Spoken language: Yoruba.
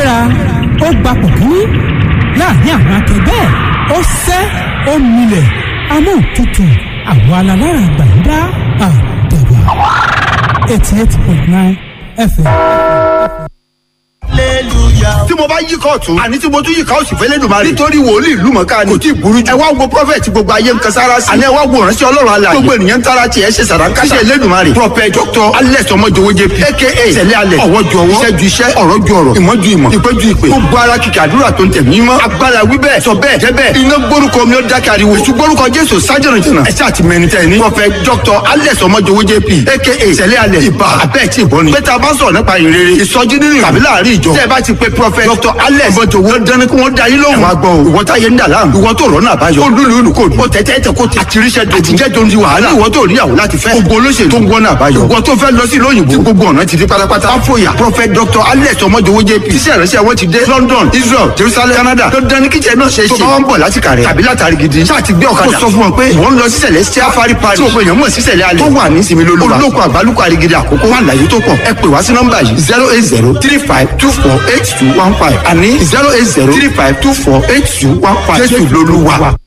gbéra ó gbapò kínní láàrin àwọn akẹgbẹ́ ẹ̀ ó sẹ́ ó milẹ̀ amóhùntutù àwọn alalára gbàǹdà àdàbà eighty eight point nine fm. tí mo bá yí kóòtù àní tí mo tún yí ká òsì fẹ́lẹ́ dùn máa rí nítorí wòlíì ìlú mọ̀ká ni kò tí ì burú jù ẹ wá wo prọfẹ̀tì gbogbo ayé ń kan sára sí àní ẹ wá wo ìránṣẹ́ ọlọ́run alààyè gbogbo ènìyàn ń tara tiẹ̀ ṣe sàràǹkà ṣe Elédùmarè prọfẹ̀t dr alex ọmọjọwọ jp aka sẹlẹ alẹ ọwọ́ ju ọwọ́ iṣẹ́ ju iṣẹ́ ọ̀rọ̀ ju ọ̀rọ̀ ìmọ̀ ju ìmọ̀ ìpè ju ìpè gbogbo ara kìkì àdúrà tó ń tẹ̀ mí mọ́ agbára wí bẹ́ẹ̀ sọ bẹ́ẹ̀ jẹ́ bẹ́ẹ̀ iná gbórúkọ mi ó dákẹ́ ariwo èṣù gbórúkọ jésù sájẹ̀rìn jìnnà ẹ̀ṣẹ́ àti mẹ́rin tẹ̀ ní prọfẹ̀t dr alex ọmọjọwọ jp aka sẹlẹ alẹ ibà abẹ́ẹ̀ tí ì bọ́ ni pé tá a bá sọ̀rọ̀ nípa ìrere ìsọjí nínú tàbí láàrin ìjọ tẹ́ ẹ bá ti pe prọfẹ̀t dr alex ọmọjọwọ dandan kí wọ́n da yín lóhùn. ẹ wá gbọ́ o ìwọ táyé ń dà láàmú ìwọ tó rọ́nà àbáyọ ó lùlù ìlú kò ó tẹ́tẹ́ tẹ kó ti àtiríṣẹ́ dojú àtijẹ́ tó ń di wàhálà ìwọ tó níyàwó láti fẹ́ gbogbo olóṣèlú tó ń wọ́nà àbáyọ ìwọ tó fẹ́ lọ sí lóyìnbó tí gbogbo ọ̀nà ti di pátápátá àfọyà prophet dr alex ọmọjọwọ jp iṣẹ́ ìrẹsẹ̀ wọn ti dé london israel jerusalem canada dandan ní kíjẹ náà ṣe é ṣe tó bá wọn bọ̀ láti kàrẹ́ tàbí látàrí gidi ṣáà ti gbé ọ̀kadà kó sọ fún wọn pé ìwọ ń lọ sí celestial fari pari tí o pe èèyàn mọ̀ sí sẹ̀lẹ̀ alẹ́ tó wà ní sinmi lóluwa olóko àgbálùkọ àrígidì àkókò wà láyé tó pọ̀ ẹ pè wá sí nọ́mbà yìí zero eight zero three five two four eight two one five àní zero eight zero three five two four eight two one five jésù lolúwa.